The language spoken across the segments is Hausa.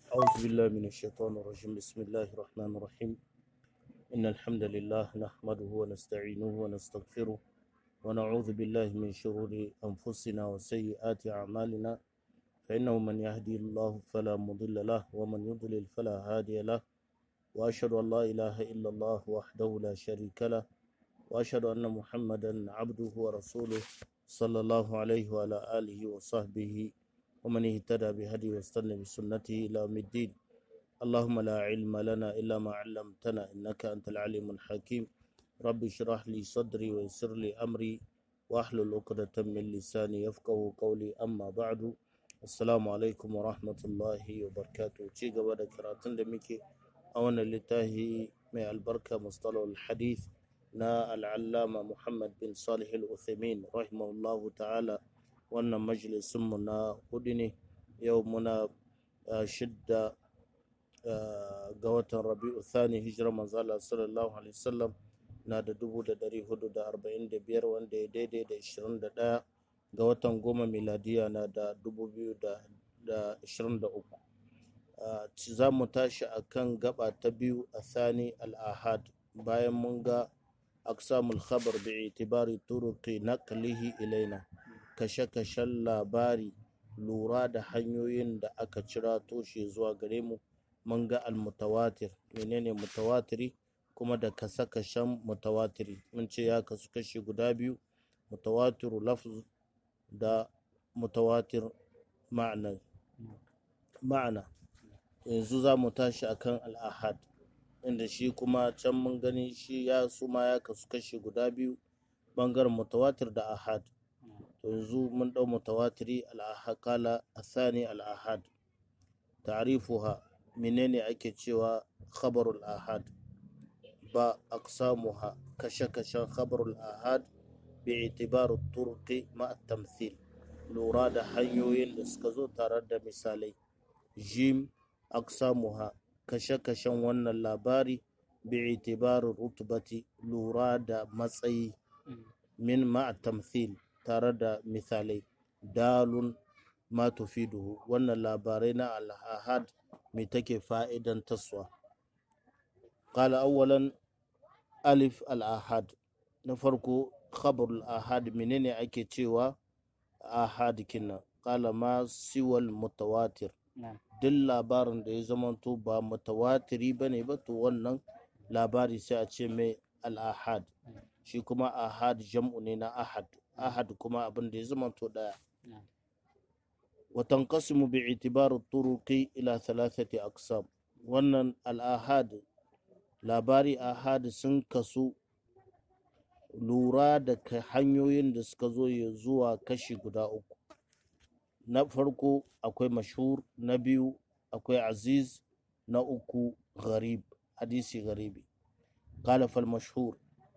أعوذ بالله من الشيطان الرجيم بسم الله الرحمن الرحيم إن الحمد لله نحمده ونستعينه ونستغفره ونعوذ بالله من شرور أنفسنا وسيئات أعمالنا فإنه من يهدي الله فلا مضل له ومن يضلل فلا هادي له وأشهد أن لا إله إلا الله وحده لا شريك له وأشهد أن محمدا عبده ورسوله صلى الله عليه وعلى آله وصحبه ومن اهتدى بهدي واستنى بسنته إلى يوم الدين اللهم لا علم لنا إلا ما علمتنا إنك أنت العليم الحكيم رب اشرح لي صدري ويسر لي أمري واحلل عقدة من لساني يفقه قولي أما بعد السلام عليكم ورحمة الله وبركاته ci gaba da karatun da muke a wannan littafi mai albarka mustalahul hadith na al'allama Muhammad bin Salih al-Uthaymeen rahimahullahu ta'ala wannan majalisunmu na hudu ne yau muna shidda ga watan rabi'u thani hijirar manzala sallallahu alaihi wasallam na da dubu da dari hudu da arba'in da biyar wanda ya daidai da ishirin da ɗaya ga watan goma miladiya na da dubu biyu da ishirin da uku za mu tashi a kan gaba ta biyu a thani al-ahad bayan mun ga aksamul khabar bi itibari turuqi naqlihi ilaina kashe-kashen labari lura da hanyoyin da aka cira toshe zuwa gare mu mun ga almutawatir menene mutawatiri kuma da kasa-kashen mutawatiri mun ce ya kasu kashi guda biyu mutawatiru lafz da mutawatir ma'ana ma'ana yanzu za mu tashi akan al'ahad inda shi kuma can mun gani shi ya suma ya kasu kashi guda biyu bangaren mutawatir da ahad yanzu mun ɗau mutawatiri al'ahakala asani al'ahad ta'rifuha menene ake cewa khabarul ahad ba aqsamuha kashe-kashen khabarul ahad bi itibar turqi ma tamthil lura da hanyoyin da suka zo tare da misalai jim aqsamuha kashe-kashen wannan labari bi itibar rutubati lura da matsayi min ma tamthil tare da misalai dalun ma tufiduhu wannan labarai na al-ahad mai take fa'idan taswa qala awwalan alif al-ahad na farko khabar al-ahad menene ake cewa ahad kinna qala ma siwal mutawatir duk labarin da ya zamanto ba mutawatiri bane ba to wannan labari sai a ce mai al-ahad shi kuma ahad jam'u ne na ahad ahad kuma abin da ya zama to daya watan kasimu bi itibar turuqi ila thalathati aqsam wannan al-ahad labari ahad sun kasu lura da hanyoyin da suka zo ya zuwa kashi guda uku na farko akwai mashhur na biyu akwai aziz na uku gharib hadisi gharibi قال فالمشهور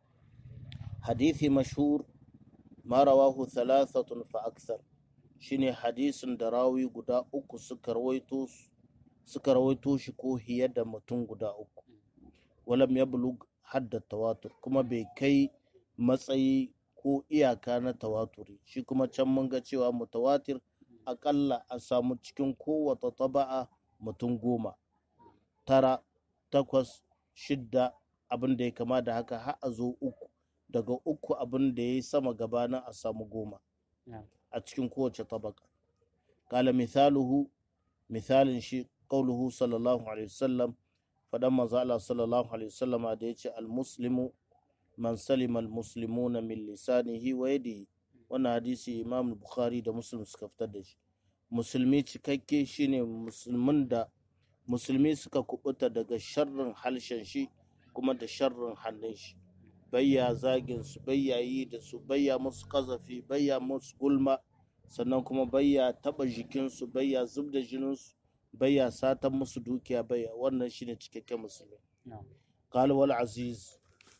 حديث مشهور ma rawahu thalathatun fa akthar shine hadisin da rawi guda uku suka rawaito suka rawaito shi ko hiye da mutum guda uku walam yablug hadda tawatur kuma bai kai matsayi ko iyaka na tawaturi shi kuma can mun ga cewa mutawatir akalla a samu cikin kowata taba'a mutum goma tara takwas shidda abin da ya kama da haka har a zo uku daga uku abin da ya yi sama gabanin a samu goma a cikin kowace tabaka kala misaluhu misalin shi qauluhu sallallahu alaihi wasallam fadan manzo Allah sallallahu alaihi wasallama da yace almuslimu man salima almuslimuna min lisanihi wa yadihi wannan hadisi Imam Bukhari da Muslim suka fitar da shi musulmi cikakke shine musulmin da musulmi suka kubuta daga sharrin halshen shi kuma da sharrin hannun shi bayya zagin su bayya yi da su bayya musu kazafi bayya musu gulma sannan kuma bayya taba jikinsu bayya zub da jininsu bayya satan musu dukiya bayya wannan shine cikakken musulmi qala wal aziz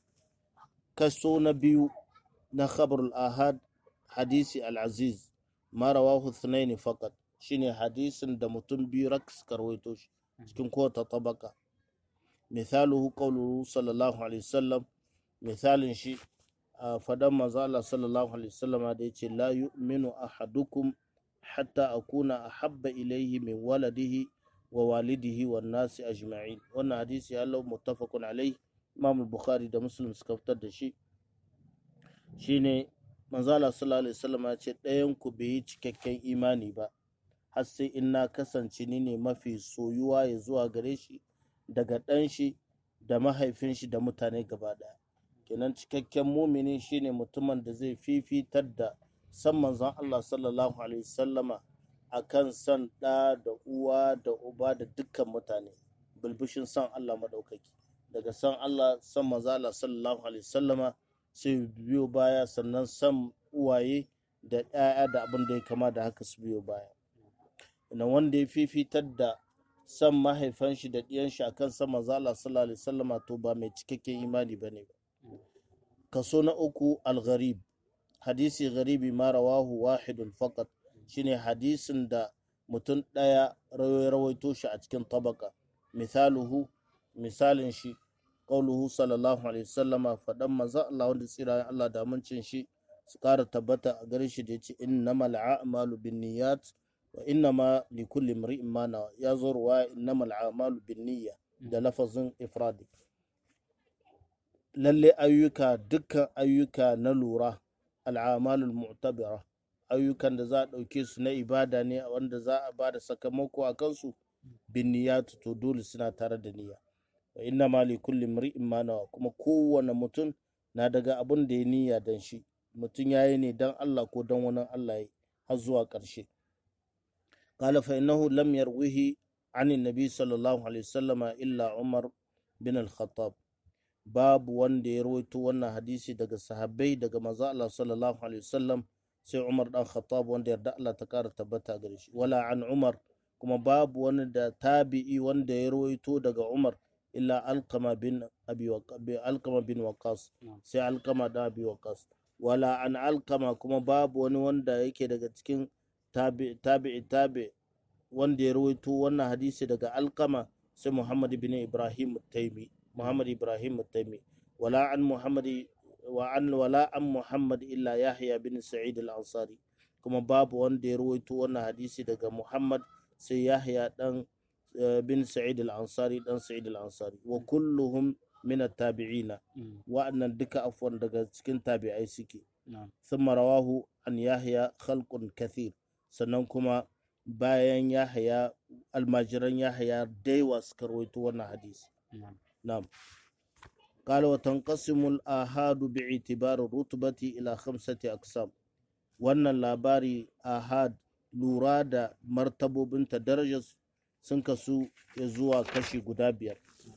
kaso na biyu na khabarul ahad hadisi al aziz ma rawahu thnaini faqat shine hadisin da mutum biyu rak suka rawaito shi cikin kowace tabaka misaluhu qawluhu sallallahu alaihi wasallam misalin shi a fadan manzo Allah sallallahu alaihi wasallama da yace la yu'minu ahadukum hatta akuna ahabba ilayhi min waladihi wa walidihi wan nasi ajma'in wannan hadisi ya lau muttafaqun alai imam bukhari da muslim suka fitar da shi shine manzala sallallahu alaihi wasallam ya ce ɗayan ku bai yi cikakken imani ba har sai in na kasance ni ne mafi soyuwa ya zuwa gare shi daga ɗan shi da mahaifin shi da mutane gaba ɗaya kenan cikakken mumini shine mutumin da zai fifitar da san manzon Allah sallallahu alaihi wasallama akan san ɗa da uwa da uba da dukkan mutane bulbushin san Allah maɗaukaki daga san Allah san manzon Allah sallallahu alaihi wasallama sai biyo baya sannan san uwaye da ‘ya'ya da abin da ya kama da haka su biyo baya ina wanda ya fifitar da san mahaifan shi da ɗiyan shi akan san manzo Allah sallallahu alaihi wasallama to ba mai cikakken imani bane ba kaso na uku al-gharib hadisi gharibi ma rawahu wahidun faqat shine hadisin da mutum ɗaya rawaito shi a cikin tabaka misaluhu misalin shi qauluhu sallallahu alaihi wasallama faɗan manzo Allah wanda tsira Allah da amincin shi su ƙara tabbata a gare shi da yace innamal a'malu binniyat wa innama likulli imri'in ma nawa ya zo ruwa innamal a'malu binniyya da lafazin ifradi lalle ayyuka dukkan ayyuka na lura al'amalul mu'tabira ayyukan da za a ɗauke su na ibada ne wanda za a ba da sakamako a kansu bin niyyatu to dole suna tare da niyya wa inna ma li kulli imri'in ma nawa kuma kowane mutum na daga abin da ya niyya dan shi mutum ya yi ne dan Allah ko dan wani Allah ya har zuwa ƙarshe qala fa innahu lam yarwihi an annabi sallallahu alaihi wasallama illa umar bin al-khattab babu wanda ya rawaito wannan hadisi daga sahabbai daga manzo Allah sallallahu alaihi wasallam sai Umar dan Khattab wanda yarda Allah ta kara tabbata gare shi wala an Umar kuma babu wani da tabi'i wanda ya rawaito daga Umar illa Alqama bin Abi Alqama bin Waqas sai Alqama da Abi Waqas wala an Alqama kuma babu wani wanda yake daga cikin tabi'i tabi'i tabi wanda ya rawaito wannan hadisi daga Alqama sai Muhammad bin Ibrahim Taimi محمد إبراهيم التيمي ولا عن محمد وعن ولا عن محمد إلا يحيى بن سعيد الأنصاري كما باب وان دي رويتو وانا حديثي دقا محمد سي يحيى دان بن سعيد الأنصاري دان سعيد الأنصاري وكلهم من التابعين وأن دكا أفوان دقا سكن تابعي سكي ثم رواه عن يحيى خلق كثير سننكما bayan yahaya almajiran yahaya daiwa suka rawaito wannan hadisi نعم قال وتنقسم الآحاد باعتبار الرتبة إلى خمسة أقسام wannan labari ahad lura da martabobinta darajar sun kasu ya zuwa kashi guda biyar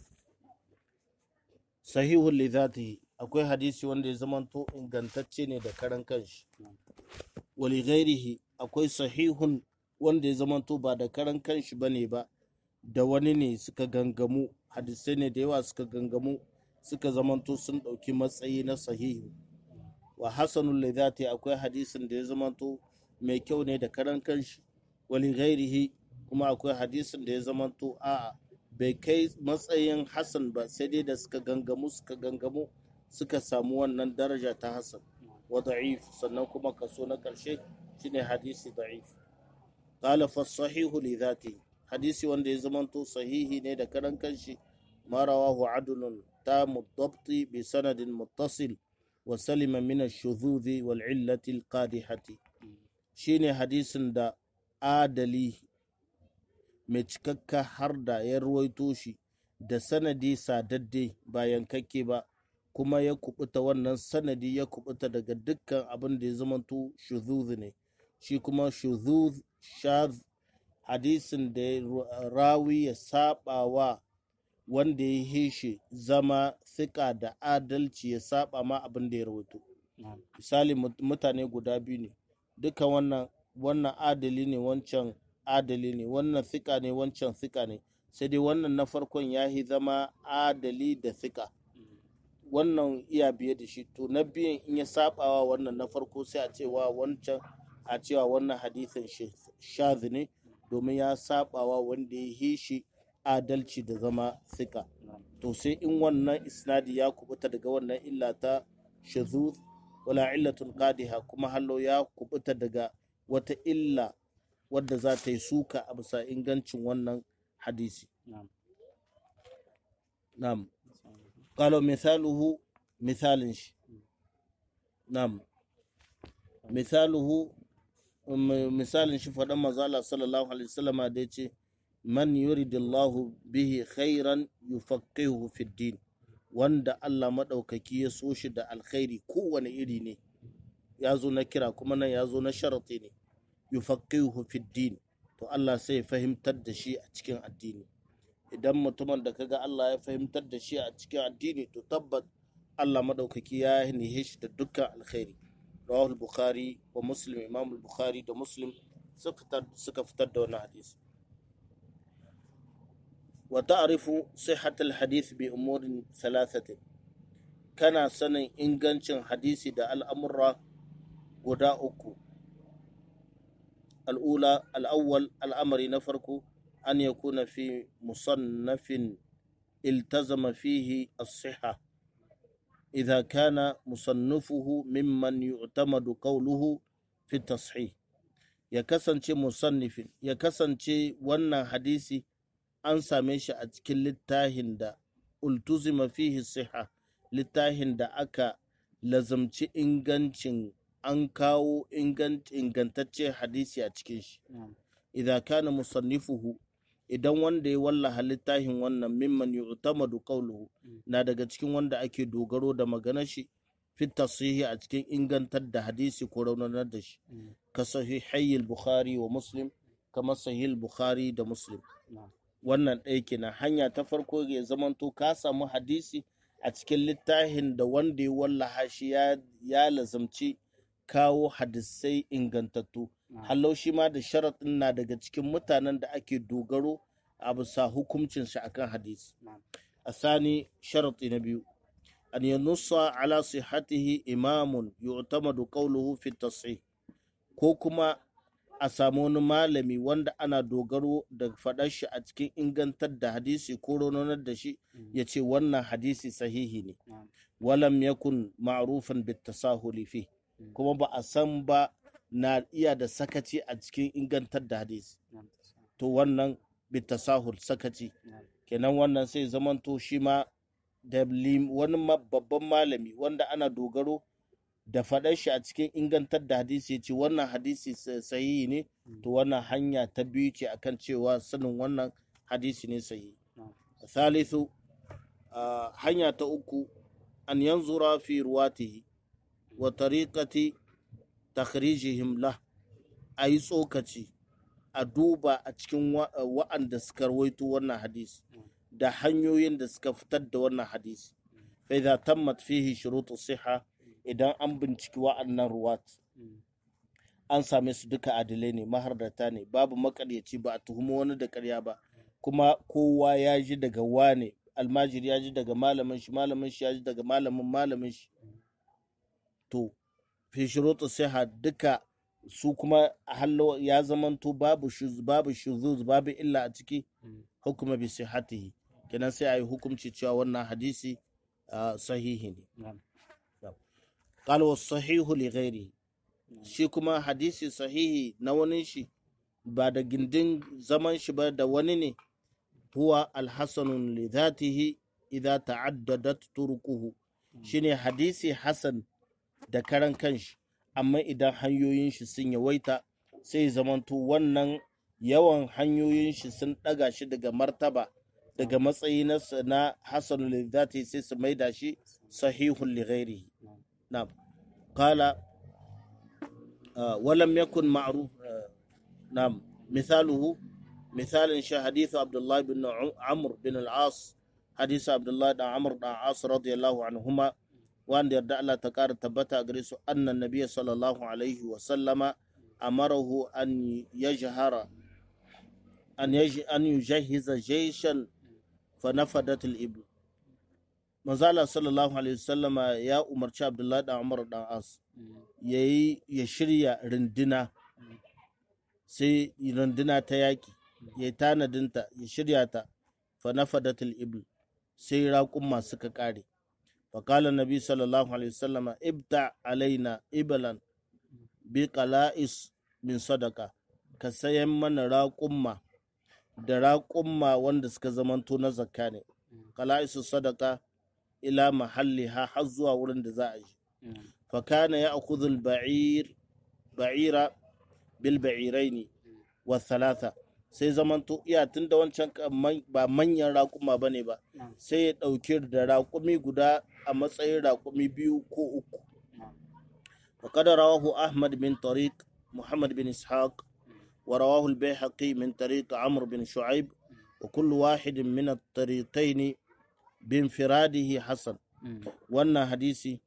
sahihun lidhatihi akwai hadisi wanda ya zamanto ingantacce ne da karan kanshi wali ghairihi akwai sahihun wanda ya zamanto ba da karan kanshi bane ba da wani ne suka gangamu hadisai ne da yawa suka gangamu suka zamanto sun ɗauki matsayi na sahihi wa hasanul lidati akwai hadisin da ya zamanto mai kyau ne da karan kanshi wali ghairihi kuma akwai hadisin da ya zamanto a'a bai kai matsayin hasan ba sai dai da suka gangamu suka gangamu suka samu wannan daraja ta hasan wa da'if sannan kuma kaso na karshe shine hadisi da'if qala fa sahihu li dhatihi hadisi wanda ya zamanto sahihi ne da karan kanshi ma rawahu adlun tamu dabti bi sanadin muttasil wa salima min ash-shudhudhi wal illati al-qadihati shine hadisin da adali mai cikakka har da ya ruwaito shi da sanadi sadadde ba yankakke ba kuma ya kubuta wannan sanadi ya kubuta daga dukkan abin da ya zamanto shuzuz ne shi kuma shuzuz shaz hadisin da rawi ya saba wa wanda ya hishe zama thika da adalci ya saba ma abin da ya rawaito misali mutane guda biyu ne duka wannan wannan adali ne wancan adali ne wannan thika ne wancan thika ne sai dai wannan na farkon ya yi zama adali da thika wannan iya biye da shi to na biyan in ya sabawa wannan na farko sai a cewa wancan a cewa wannan hadisin shazi ne domin ya sabawa wanda ya yi shi adalci da zama thika to sai in wannan isnadi ya kubuta daga wannan illa ta shazuz wala illatun qadiha kuma hallo ya kubuta daga wata illa wadda za ta yi suka a bisa ingancin wannan hadisi نعم na'am qala mithaluhu misalin shi na'am misaluhu um, misalin shi faɗan mazala sallallahu alaihi wasallama da yace man yuridillahu bihi khairan yufaqihuhu fid din wanda Allah maɗaukaki ya so shi da alkhairi kowane iri ne ya zo na kira kuma nan ya zo na sharati ne yufaqihuhu fid din to Allah sai ya fahimtar da shi a cikin addini idan mutumin da kaga Allah ya fahimtar da shi a cikin addini to tabbat Allah maɗaukaki ya nihe shi da dukkan alkhairi rawahul bukhari wa muslim imam bukhari da muslim suka fitar da wannan hadisi wa ta'rifu sihhatal hadith bi umurin thalathatin kana sanin ingancin hadisi da al'amurra guda uku al'ula al'awwal al'amari na farko an yakuna fi musannafin iltazama fihi as-sihha إذا كان مصنفه ممن يعتمد قوله في التصحيح ya kasance musannifin ya kasance wannan hadisi an same shi a cikin littafin da ultuzima fihi siha littafin da aka lazamci ingancin an kawo ingantacce hadisi a cikin shi idan kana musannifuhu idan wanda ya wallaha littafin wannan mimman yu'tamadu qawluhu na daga cikin wanda ake dogaro da maganar shi fi tasihi a cikin ingantar da hadisi ko raunanar da shi ka sahihai bukhari wa muslim kamar sahih bukhari da muslim wannan ɗaya kenan hanya ta farko ya zamanto ka samu hadisi a cikin littafin da wanda ya wallaha shi ya lazamci kawo hadisai ingantattu hallau shi ma da sharaɗin na daga cikin mutanen da ake dogaro a bisa hukuncin shi akan hadisi a sani sharaɗi na biyu an yi nusa ala sihatihi imamun yu'tamadu qawluhu fi tasih ko kuma a samu wani malami wanda ana dogaro da faɗar shi a cikin ingantar da hadisi ko rononar da shi ya ce wannan hadisi sahihi ne walam yakun ma'rufan bit tasahuli fi kuma ba a san ba na iya da sakaci a cikin ingantar da hadisi to wannan bitasahul sakaci kenan wannan sai zamanto shi ma da wani babban malami wanda ana dogaro da faɗar shi a cikin ingantar da hadisi ya ce wannan hadisi sahihi ne to wannan hanya ta biyu ce akan cewa sanin wannan hadisi ne sahihi thalithu hanya ta uku an yanzura fi ruwatihi wa tariqati takhrijihim lah a yi tsokaci a duba a cikin wa'anda suka rawaito wannan hadisi da hanyoyin da suka fitar da wannan hadisi fa idza tammat fihi shurutu siha idan an binciki wa'annan ruwat an same su duka adilai ne mahardata ne babu makaryaci ba a tuhumi wani da karya ba kuma kowa ya ji daga wane almajiri ya ji daga malamin shi malamin shi ya ji daga malamin malamin shi to fi shurutu siha duka su kuma hallo ya zamanto babu babu shuzuz babu illa a ciki hukuma bi sihatihi kenan sai ayi hukunci cewa wannan hadisi sahihi ne qala was sahihu li ghairi shi kuma hadisi sahihi na wani shi ba da gindin zaman shi ba da wani ne huwa alhasanun li dhatihi idza ta'addadat turquhu shine hadisi hasan da karan kanshi amma idan hanyoyin shi sun yawaita sai zamanto wannan yawan hanyoyin shi sun ɗaga shi daga martaba daga matsayi na hasan lidati sai su maida shi sahihun li ghairihi na'am qala walam yakun ma'ruf na'am misaluhu misalin shi hadithu abdullah bin amr bin al-as hadithu abdullah da amr da as radiyallahu anhuma wanda yarda Allah ta ƙara tabbata a gare su annan nabiya sallallahu alaihi wa sallama amarahu an yajhara an an yujahiza jayshan fa nafadat al ibl manzala sallallahu alaihi wa sallama ya umarci abdullahi dan umar dan as yayi ya shirya runduna sai runduna ta yaki ya tanadinta ya shirya ta fa nafadat al ibl sai raƙumma suka ƙare فقال النبي صلى الله عليه وسلم ابتع علينا إبلا بقلائس من صدقة كسيم من راقمة da raƙumma wanda suka zamanto na zakka ne kala'isu sadaka ila mahalli ha har zuwa wurin da za a yi fa kana ya akudul ba'ir ba'ira bil ba'iraini wa thalatha sai zamanto iya tun da wancan ba manyan raƙuma ba ne ba sai ya ɗauki da raƙumi guda a matsayin raƙumi biyu ko uku وقد رواه أحمد بن طريق محمد بن إسحاق ورواه البيهقي من طريق عمرو بن شعيب وكل واحد من الطريقين بانفراده حسن وانا حديثي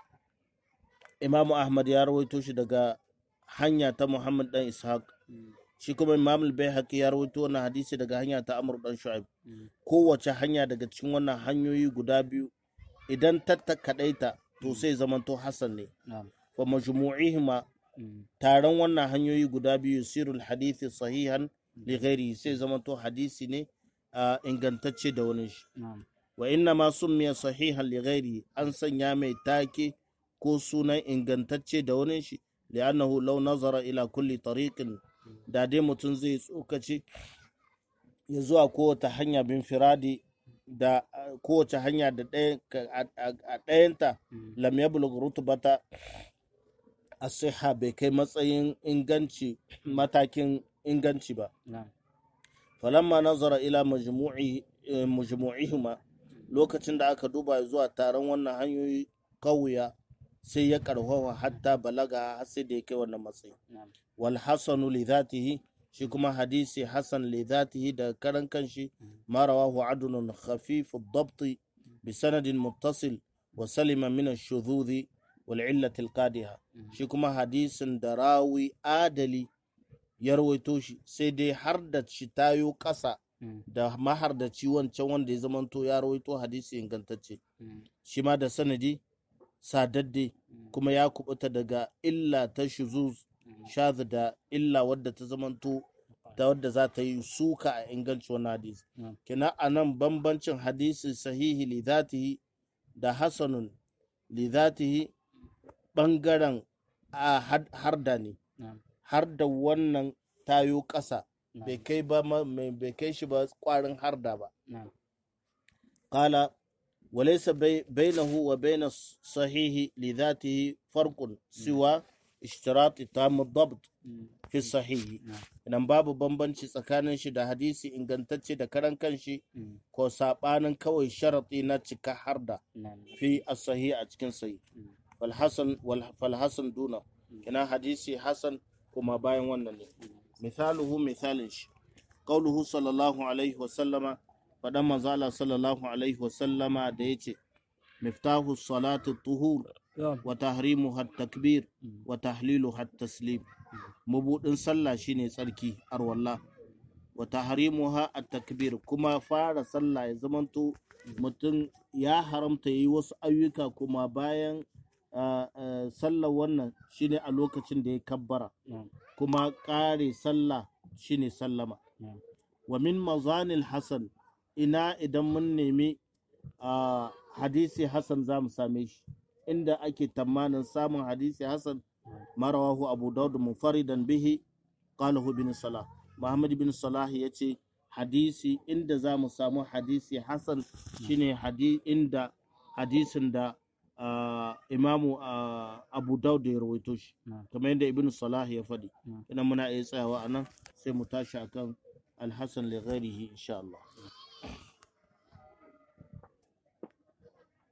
إمام أحمد يا رويتوش دقا hanya ta Muhammad dan Ishaq shi kuma Imam al-Baihaqi ya rawaito wannan hadisi daga hanya ta Amr dan Shu'aib kowace hanya daga cikin wannan hanyoyi guda biyu idan ta kadaita to sai zamanto Hassan ne wa majmu'ihima taron wannan hanyoyi guda biyu sirul hadithi sahihan li ghairi sai zamanto hadisi ne a ingantacce da wani shi wa inna ma summiya sahihan li ghairi an sanya mai take ko sunan ingantacce da wani shi li'annahu law nazara ila kulli tariqin da dai mutum zai tsokaci ya zuwa kowace hanya bin firadi da kowace hanya da a ɗayanta lam yablugh rutbata asiha bai kai matsayin inganci matakin inganci ba falamma nazara ila majmu'ihima lokacin da aka duba zuwa taron wannan hanyoyi kawuya sai ya karfafa hatta balaga har sai da ya kai wannan matsayi wal hasanu li dhatihi shi kuma hadisi hasan li dhatihi da karan kanshi ma rawahu adlun khafif ad-dabt bi sanadin muttasil wa salima min ash-shudhudhi wal illati al-qadiha shi kuma hadisin da rawi adali ya rawaito shi sai dai har da shi tayo kasa da mahar da wancan wanda ya zamanto ya rawaito hadisi ingantacce shi ma da sanadi sadadde kuma ya kubuta daga illa ta shuzuz shaz da illa wadda ta zamanto da wadda za ta yi suka a inganci wannan hadisi kina a nan bambancin hadisi sahihi li zatihi da hasanun li zatihi bangaren a harda ne har da wannan tayo ƙasa bai kai ba bai kai shi ba kwarin harda ba qala وليس بينه وبين الصحيح لذاته فرق سوى اشتراط تام الضبط في الصحيح idan babu bambanci tsakanin shi da hadisi ingantacce da karan kanshi ko sabanin kawai sharaɗi na cika harda fi as-sahih a cikin sahih wal hasan wal fal hasan duna ina hadisi hasan kuma bayan wannan ne misaluhu misalin shi qauluhu sallallahu alaihi wa sallama faɗan manzala sallallahu alaihi wasallama da ya ce miftahu salatu tuhur wa tahrimu hat takbir wa tahlilu hat taslim mabudin sallah shine tsarki arwallah wa tahrimu ha at takbir kuma fara sallah ya zamanto mutum ya haramta yi wasu ayyuka kuma bayan sallar wannan shine a lokacin da ya kabbara kuma ƙare sallah shine sallama wa min mazanil hasan ina idan mun nemi a hadisi Hassan za mu same shi inda ake tamanin samun hadisi Hassan marawahu abu daud munfaridan bihi qalahu bin salah muhammad bin salah ya ce hadisi inda za mu samu hadisi Hassan shine hadi inda hadisin da imamu abu daud ya rawaito shi kamar yadda ibn salah ya faɗi ina muna iya tsayawa a nan sai mu tashi akan alhassan li ghairihi insha Allah